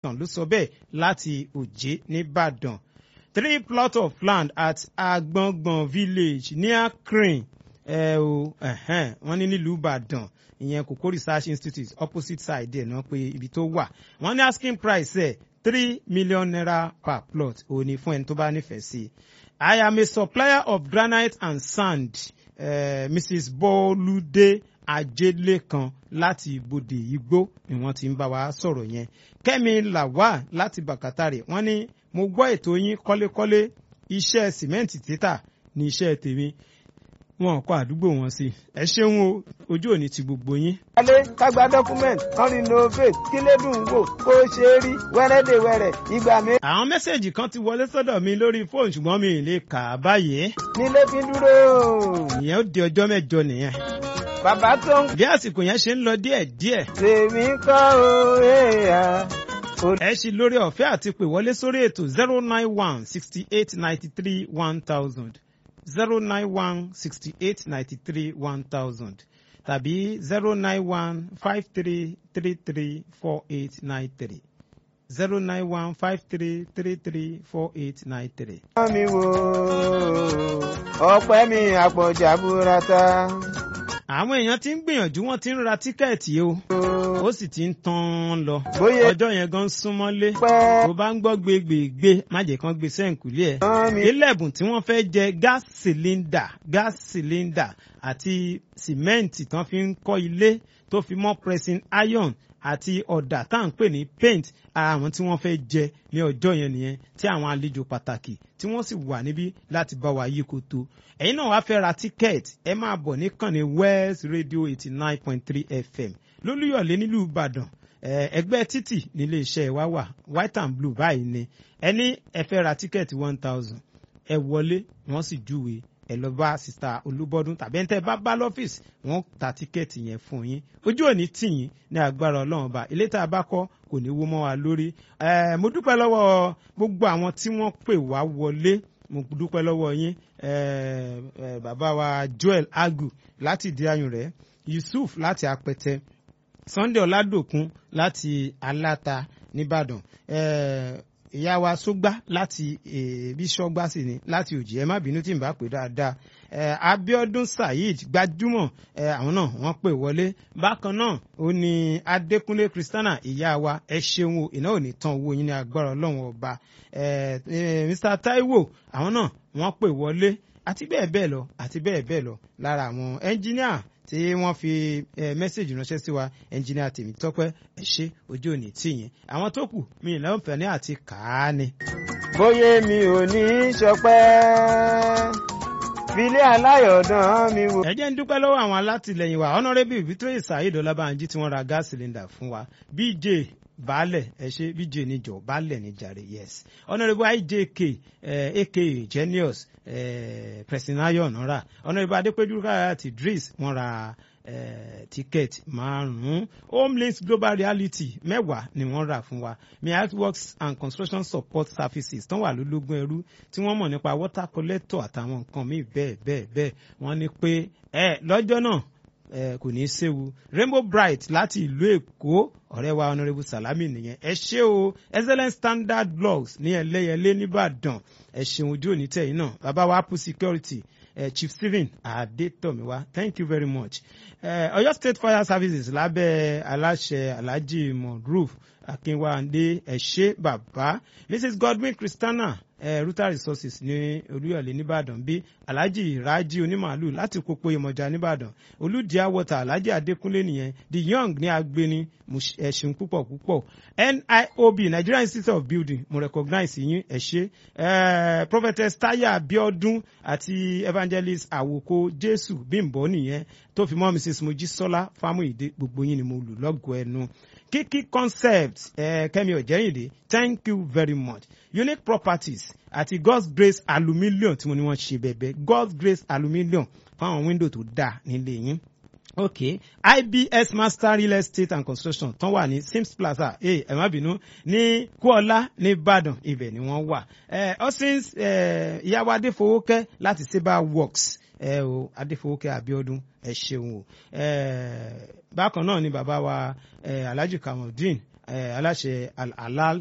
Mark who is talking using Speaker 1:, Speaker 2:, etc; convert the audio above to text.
Speaker 1: tàn ló sọ bẹ́ẹ̀ láti òjé nìbàdàn three plot of land at agbọ̀ngbọ̀n village near crane ẹ o wọ́n ní nílùú ìbàdàn ìyẹn kòkó research institute opposite side ẹ̀ náà pé ibi tó wà wọ́n ní asking price ẹ̀ three million naira per plot òun ni fún ẹni tó bá nífẹ̀ẹ́ sí i am a supplier of granite and sand uh, mrs bolude ajélékan láti ibodè igbó ni wọ́n ti ń bá wa sọ̀rọ̀ yẹn kẹ́mi làwà láti bàkátàrè wọ́n ní mo gbọ́ ètò yín kọ́lékọ́lé iṣẹ́ sìmẹ́ǹtì títà ní iṣẹ́ tèmi wọn kọ àdúgbò wọn sí ẹ ṣeun o ojú òní ti gbogbo yín.
Speaker 2: wálé kágbá dọ́kúmẹ̀ntì kan renovate kí lédùn wò kó ṣe é rí wẹ́rẹ́dẹ̀wẹ́rẹ́ ìgbà mi.
Speaker 1: àwọn mẹ́sẹ̀gì kan ti wọlé sọ́dọ̀ mi lórí fóònù ṣùgbọ́n mi ì lè kà á báyìí.
Speaker 2: nílé fi dúró.
Speaker 1: ìyẹn ó di ọjọ́ mẹ́jọ nìyẹn.
Speaker 2: bàbá tó ń.
Speaker 1: bí àsìkò yẹn ṣe ń lọ díẹ̀díẹ̀.
Speaker 2: tèmi kọ́ o èèyàn
Speaker 1: ẹ ṣì lórí ọ̀fẹ́ àti pè wọlé sórí ètò zero nine one sixty eight ninety three one thousand zero nine one sixty eight ninety three one thousand tàbí zero nine one five three three three four eight nine three zero nine one five three three three four eight nine three.
Speaker 2: mi wo ọpẹ́ mi àpọ̀jà burata.
Speaker 1: àwọn èèyàn ti ń gbìyànjú wọn ti ń ra tíkẹ́ẹ̀tì o ó sì ti ń tán lọ
Speaker 2: Bóyá-
Speaker 1: ọjọ́ yẹn gan súnmọ́lé
Speaker 2: pẹ́
Speaker 1: tó bá ń gbọ́ gbégbègbè má jẹ́ kán gbé sẹ́ǹkùlé ẹ̀
Speaker 2: mi
Speaker 1: ilé ẹ̀bùn tí wọ́n fẹ́ jẹ gas cylinder gas cylinder àti sìmẹ́ǹtì tán fi ń kọ́ ilé tó fi mọ́ pressing iron àti ọ̀dà tá à ń pè ní paint ara àwọn tí wọ́n fẹ́ jẹ ní ọjọ́ yẹn nìyẹn tí àwọn àlejò pàtàkì tí wọ́n sì wà níbí láti bá wa yí koto ẹ̀yin náà wàá fẹ́ ra tíkẹ́ẹ̀tì ẹ máa bọ̀ níkànnì west radio eighty nine point three fm lólúyọ̀lé nílùú ìbàdàn Eh, ẹgbẹ́ títì nílé iṣẹ́ wa wà white and blue báyìí ni ẹni ẹ fẹ́ ra tíkẹ́ẹ̀tì one thousand ẹ wọlé wọ́n sì júwe ẹ lọ bá sista olúbọdún tàbí ẹni tẹ́ bá bá lọ́fíìsì wọ́n ta tíkẹ́ẹ̀tì yẹn fún yín ojú òní tì yín ní agbára ọlọ́run ọba ilé tá a bá kọ́ kò ní wó mọ́ wa lórí Eh, mo dúpẹ́ lọ́wọ́ gbogbo àwọn tí wọ́n pè wá wọlé mo dúpẹ́ lọ́wọ́ yín eh, eh, bàbá wa joel agu láti ìdí ayùn rẹ̀ yusuf láti apẹtẹ sunday ọládòkun láti aláta nìbàdàn eh, ìyá wa sógbá láti eh, bíṣọgbà sí ni láti òjì ẹ má bínú tí n bá pè dáadáa eh, abiodun saheed gbajúmọ̀ eh, àwọn náà wọ́n pè wọlé bákan náà ó ní adékúnlé kristiana ìyá wa ẹ ṣeun o iná ò ní tán owó yín ní agbára ọlọ́run ọba eh, eh, mr taiwo àwọn náà wọ́n pè wọlé àti bẹ́ẹ̀ bẹ́ẹ̀ lọ àti bẹ́ẹ̀ bẹ́ẹ̀ lọ lára àwọn ẹnjíníà tí wọ́n fi eh, mẹ́sẹ̀gì ránṣẹ́ sí wa ẹnjìnìà tèmi tọ́pẹ́ ẹ ṣé ojú òní tìyìn àwọn tó kù mi ìlànfẹ̀ẹ́ àti kàá ni.
Speaker 2: bóyá mi ò ní í ṣọpẹ́ filé aláyọ̀dán mi wò.
Speaker 1: ẹ jẹ́ ń dúpẹ́ lọ́wọ́ àwọn alátìlẹyìn wa honourable victory saheed ọlábànjí tí wọ́n ra gas cylinder fún wa bj baálẹ̀ ẹ ṣe bj níjọ baálẹ̀ níjàre yes honourable ijk eh, aka genius eh, presinayon ra honourable adépẹ́jú káyàtì idris wọ́n ra eh, ticket márùn-ún homelinks global reality mẹ́wàá ni wọ́n rà fún wa miat works and construction support services tán wà lólógún ẹrú tí wọ́n mọ̀ nípa water collector àtàwọn nǹkan míì bẹ́ẹ̀ bẹ́ẹ̀ bẹ́ẹ̀ wọ́n ní pé ẹ lọ́jọ́ náà ẹ kò ní í séwu rainbow bright láti ìlú èkó ọ̀rẹ́ wa honourable salami nìyẹn ẹ ṣé o excellent standard blogs ní ẹlẹ́yẹlé nìbàdàn ẹ ṣeun ojú òní tẹ̀yìn náà bàbá wa apple security eh, chief stephen adetomiwa thank you very much eh, ọ̀yọ́ state fire services lábẹ́ aláṣẹ alhaji moruf akínwándé ẹ̀ṣẹ́ bàbá mrs godwin christiana eh, ruta resources ní olúyọ̀lé nìbàdàn bí alhaji raji onímàálù láti pópó ìmọ̀já nìbàdàn olùdíà water alhaji adékúnlé nìyẹn the young ní agbeni ẹ̀sìn púpọ̀ púpọ̀ niob nigerian institute of building mo recognize yín ẹ̀ṣẹ́ eh, prophetess taya abiodun àti evangelist àwòkọ jésù bímbọ nìyẹn tó fi mọ́ mrs mojísọ́lá fámúyìdé gbogbo yín ni mo lù lọ́gọ̀ọ́ ẹnu kiki concept eh, kẹ́mi ọ̀jẹ̀rìndé thank you very much unique properties àti god's grace aluminium tí wọ́n ní wọ́n ṣe bẹ̀bẹ̀ god's grace aluminium fáwọn window tó dáa nílé yín ok ibs master real estate and construction tán wà ní sims plaza ẹ ẹ má bínú ní kúọlá ní ìbàdàn ibẹ̀ ni wọ́n wà ẹ osins ìyàwó adéfowókẹ́ láti saber works ẹ o adéfowókẹ́ abiodun ẹ ṣeun o ẹ bákan náà ni bàbá wa ẹ alhaji kamaldeen aláṣẹ al-halal